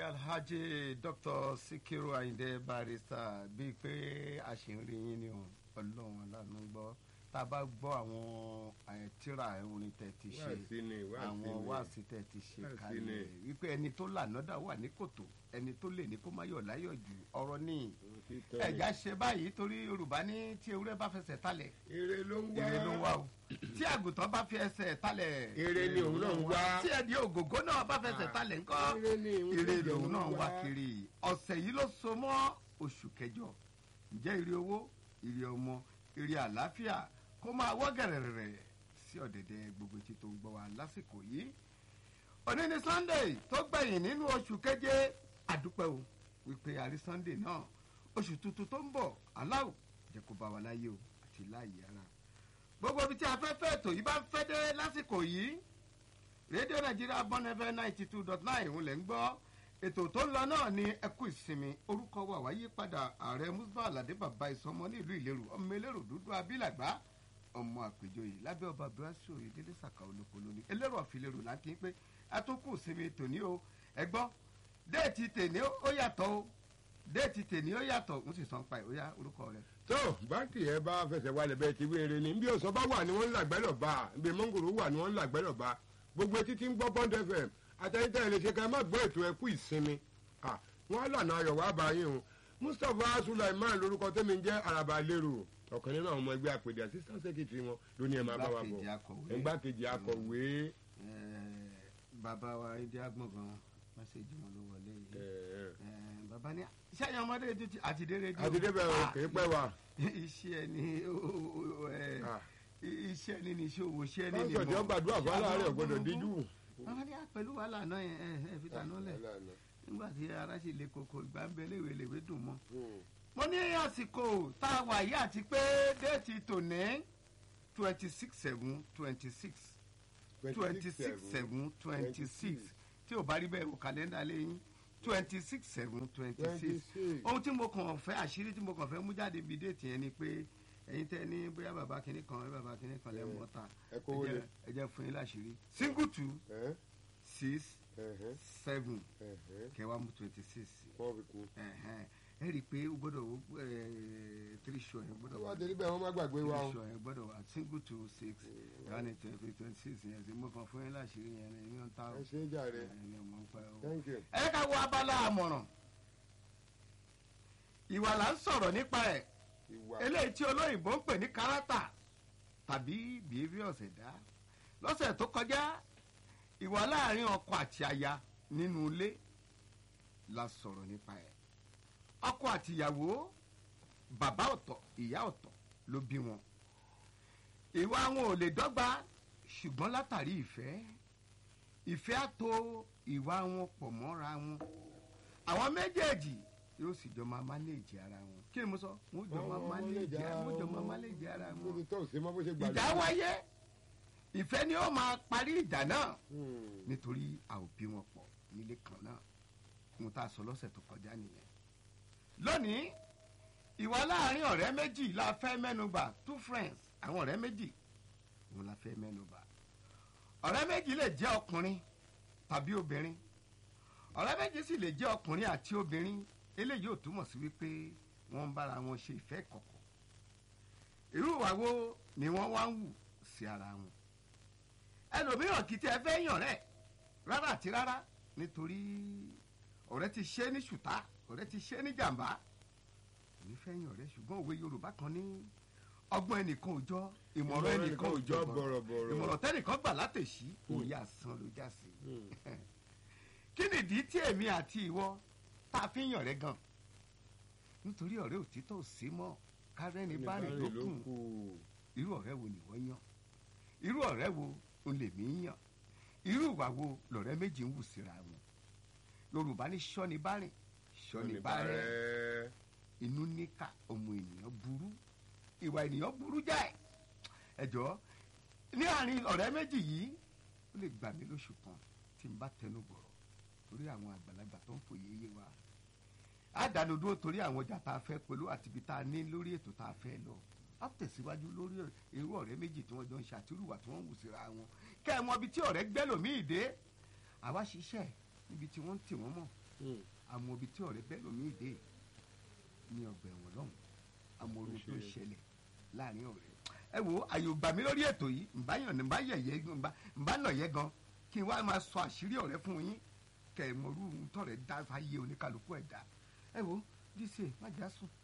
alhaji dr sikiru ayinde barrister bíi pé a ṣì ń rí yín ni o ọlọ́run aláàánú gbọ́ tá a bá gbọ́ àwọn eh, tírà orin tẹ̀ ti ṣe Wáàsí ni, wáàsí àwọn ni. wáàsí tẹ̀ ti ṣe Wáàsí kalẹ̀ ni. wípé ẹni tó lànàdà wà ní kòtò ẹni tó lè ní kó má yọ̀ láyọ̀ jù ọ̀rọ̀ ní Títọ́ ni. ẹ̀já ṣe báyìí torí yorùbá ní tí ewúrẹ́ bá fẹsẹ̀ talẹ̀ èrè ló ń wá èrè ló ń wá o tí àgùntàn bá fi ẹsẹ̀ talẹ̀ Èrè ni òun náà ń wá. tí ẹ̀dí ògògó náà bá fẹsẹ̀ talẹ̀ ńkọ́ Èrè ni òun ire náà lòun ń náà ń wá wá. kiri ọ̀sẹ̀ yìí ló so mọ́ oṣù kẹjọ ǹjẹ́ ire owó ire ọmọ ire àlàáfíà kó máa wọ́ gẹ̀rẹ̀rẹ̀ sí ọ̀dẹ̀dẹ̀ gbogbo etí tó ń gbọ́ wa lásìkò yìí òní ni sunday tó gbẹ̀yìn nínú oṣù keje àdúpẹ́ o wípé àrí sunday náà oṣù tuntun tó ń bọ̀ aláwọ̀ jẹ́ kó bá wa láyé o àti láàyè ara gbogbo ibi tí afẹ́fẹ́ ètò yìí bá ń fẹ́ dé lásìkò yìí rédíò nàìjíríà bọ́nẹ́fẹ́ ninety two dot nine òun lẹ̀ ń gbọ́ ètò tó ń lọ náà ní ẹkú ìsinmi orúkọ wa wáyé padà ààrẹ musba aládé bàbá ìsọmọ ní ìlú ìlérò ọmọ elérò dúdú abilàgbá ọmọ àpèjọyè lábẹ́ ọba abdulhasi oyèdélé sàkà olóko lónìí elérò àfilérò láti ń pé atókù ìsinmi tòní o ẹgbọ́ déètì tèní ó yàtọ̀ o déètì tèní ó yàtọ̀ ń sì sàn pa ẹ̀ ó yá orúkọ rẹ̀. tó báńkì ẹ bá fẹsẹ̀ wálẹ̀ bẹ́ẹ̀ ti wéere ni bí ọ̀sán bá wà ní wọ́n ń làgbẹ́lọ̀ bá bí mọ́ngòrò wà ní wọ́n ń làgbẹ́lọ̀ bá gbogbo etí tí ń gbọ́ bond fm àtẹ̀yìntẹ̀ lè ṣe ká má gbọ́ ètò ẹkú ìsinmi Ah, wọ́n á lànà ayọ̀ wá bá yín o mustapha sulaiman lorúkọ tẹ́mi ń jẹ́ araba lérò ọ̀kan nínú àwọn ọmọ ẹgbẹ́ àpèdè assistant secretary wọn ló ní ẹ máa bá wa bọ̀ Igbákejì akọ̀wé. igbákejì akọ̀wé Eh, bàbá wa ìdí agbọ̀ngàn mẹ́sẹ̀gì wọn ló wọlé yìí eh, Eh, bàbá ní sẹ́yìn ọmọdé rédíò ti àti dé rédíò àti débẹ̀ o kì í pẹ́ wa iṣẹ́ ni ó- ó- ó- ẹ, Ah. iṣẹ́ ni ní iṣẹ́ òwò iṣẹ́ ni ní pásítọ̀ tí wọ́n gbàdúrà fún aláàárẹ̀ ọ̀gbọ́dọ̀ díjú. bàbá ní pẹ̀lú wàhálà náà yẹn ẹ ẹ fi tànú lẹ̀ nígbà tí ara sì le koko ìgbà ń bẹ léwe léwe dùn mọ́. mo ní àsìkò tá a wà yìí àti pé déètì tòní twenty six seven twenty six twenty six seven twenty six tí ò bá rí bẹ́ẹ̀ wò kàlẹ́ndà lẹ́yìn twenty six seven twenty six 26. ohun tí mo kàn fẹ́ àṣírí tí mo kàn fẹ́ mú jáde bíi déètì yẹn ni pé ẹ̀yin tẹ́ ní bóyá bàbá kìíní kan bàbá kìíní kan lẹ́ mọ́ ta ẹ kówó lé. ẹ jẹ́ fún yín láṣírí single two Ẹ́, six ẹ̀hẹ́, seven ẹ̀hẹ́, kẹwàá mú twenty six wọ́n fi kún. ẹ rí i pé o gbọ́dọ̀ three show yẹn gbọ́dọ̀ wọ́n á tẹ̀lé bẹ́ẹ̀ wọ́n má gbàgbé wa o. three show yẹn gbọ́dọ̀ wà single two six one twenty twenty six yẹn sí mo kàn fún yín láṣìírí yẹn ní ìyẹn ta o ẹ ṣe é jàre ẹni ọmọ ń pẹ́ o. thank you. ẹ ká wo abala àmọ̀ràn ìwà là ń sọ̀rọ̀ nípa ẹ̀ ìwà eléyìí tí olóyìnbó ń pè ní kárátà tàbí behaviours ẹ̀dá lọ́sẹ̀ tó kọjá ìwà láàrin ọkọ àti aya nínú ilé la sọ̀rọ̀ nípa ẹ̀ ọkọ àti ìyàwó bàbá ọ̀tọ̀ ìyá ọ̀tọ̀ ló bí wọn ìwà wọn ò lè dọ́gba ṣùgbọ́n látàrí ìfẹ́ ìfẹ́ á tò ìwà wọn pọ̀ mọ́ra wọn àwọn méjèèjì yóò sì jọ máa mánéèjì ara wọn kí ni mo sọ wọn jọ máa mánéèjì ara wọn jọ máa mánéèjì ara bó wọn ti tọ́ sí mọ́ bó ṣe gbàgbé. ìjà wáyé ìfẹ́ ni ó máa parí ìjà náà Hmm. nítorí a ò bí wọn pọ̀ nílé kan náà mo ta sọ lọ́sẹ̀ tó kọjá nìyẹn. lónìí ìwà láàrin ọ̀rẹ́ méjì la fẹ́ mẹ́nuba two friends àwọn ọ̀rẹ́ méjì òun la fẹ́ mẹ́nuba. ọ̀rẹ́ méjì lè jẹ́ ọkùnrin tàbí obìnrin ọ̀rẹ́ méjì sì lè jẹ́ ọkùnrin àti obìnrin eléyìí ò túmọ̀ sí wípé wọ́n ń bára wọn ṣe ìfẹ́ kọ̀kọ̀ irú ìwà wo ni wọ́n wá ń wù sí ara wọn ẹlòmíràn kì í tẹ́ fẹ́ yàn rẹ̀ rárá àti rárá nítorí ọ̀rẹ́ ti ṣe é ní ṣùtá ọ̀rẹ́ ti ṣe é ní jàǹbá èmi fẹ́ yàn rẹ̀ ṣùgbọ́n òwe yorùbá kan ní ọgbọ́n ẹnìkan ò jọ ìmọ̀ràn ẹnìkan ò jọ bọ̀rọ̀bọ̀rọ̀. ìmọ̀ràn tẹ́nìkan gbà látẹ̀sí òye àsán ló já sí Hmm. kí nìdí tí èmi àti ìwọ tá a fi ń yàn rẹ̀ gan nítorí ọ̀rẹ́ òtítọ́ ò sí mọ́ kárẹ́ni bá rìn Oníbàárìn lókun kù. irú ọ̀rẹ́ wo nìwọ yàn irú ọ̀rẹ́ wo ń lè mí yàn irú ìwà wo lọ̀rẹ́ méjì ń wù síra wọn yorùbá ní sọ́ni bá rìn sọ́ni bá rẹ̀ Oníbàárẹ̀. inú níkà ọmọ ènìyàn burú ìwà ènìyàn burú jáì ẹjọ́ ní àárín ọ̀rẹ́ méjì yìí ó lè gbà mí lóṣù kan tí n bá tẹnu bọ̀rọ̀ torí àwọn àgbàlagbà tó ń fòye yé wa á dànù dúró torí àwọn ọjà tá a fẹ́ pẹ̀lú àti ibi tá a ní lórí ètò tá a fẹ́ lọ á tẹ̀síwájú lórí irú ọ̀rẹ́ méjì tí wọ́n jọ ń ṣàtúrùwà tí wọ́n ń wù síra wọn kẹ́ ẹ mọ ibi tí ọ̀rẹ́ gbẹ́lòmíì dé àwa ṣiṣẹ́ níbi tí wọ́n ń tì wọ́n mọ̀ àmọ́ ibi tí ọ̀rẹ́ bẹ́ẹ̀ lómi ìdè ní ọgbà ẹ̀wọ̀n lọ́hùn àmọ́ orin tó ṣe. ṣẹlẹ̀ láàrin ọ̀rẹ́ ẹ wo àyè ò gbà mí lórí ètò yìí ǹbáyàn ní ǹbáyẹ̀yẹ́ ǹbá nà yẹ gan kí n wá máa sọ àṣírí ọ̀rẹ́ fún yín kẹ̀ mọ̀rú tọ̀rẹ́ dá fáyé oníkàlùkù ẹ̀dá ẹ wo díṣe má já sùn